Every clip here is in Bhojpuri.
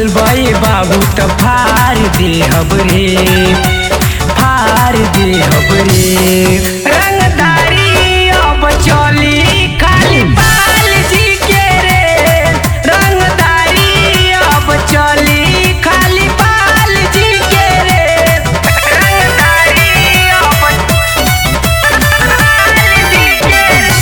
बोलबे बाबू त फार दे हबरे फार दे हबरे रंगदारी अब चली खाली बाल जी के रे रंगदारी अब चली खाली बाल जी के रे रंगदारी अब बाल जी के रे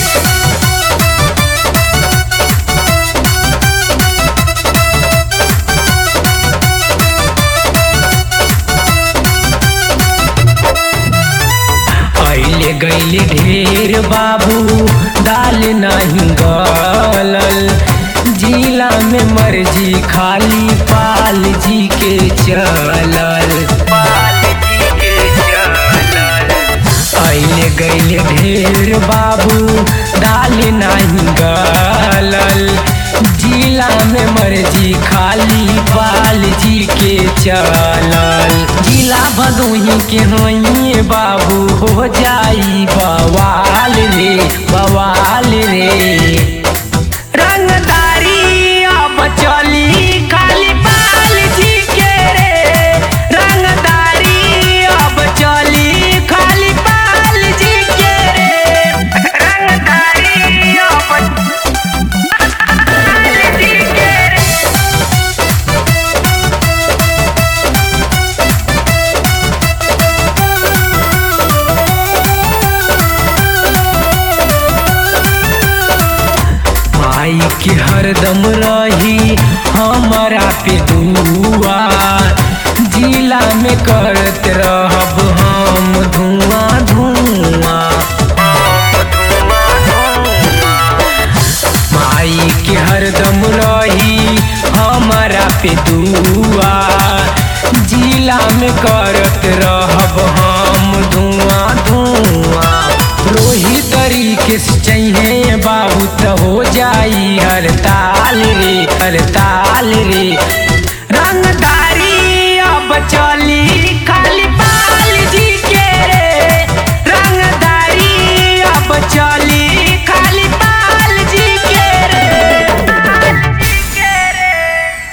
अइले गइले ढेर बाबू दाल नहीं गलल जिला में मर्जी खाली पाल जी के चलल पाल जी के चलल अइले गइले ढेर बाबू दाल नहीं गलल जिला में मर्जी खाली पाल जी के चलल जिला भदोही के होइए बाबू हो जाई बवाल रे बवाल रे रंगदारी अब चली खाली बाल जी के रे रंगदारी अब चली खाली बाल जी के रे रंगदारी अब बाल जी के रे माई के हरदम रही हमारा पे दुआ जिला में करत रहब हम धुआं धुआं माई के हरदम रही हमारा पे दुआ जिला में करत रहब हम धुआं धुआं रोही तरीके से चाहिए बाबू तो हो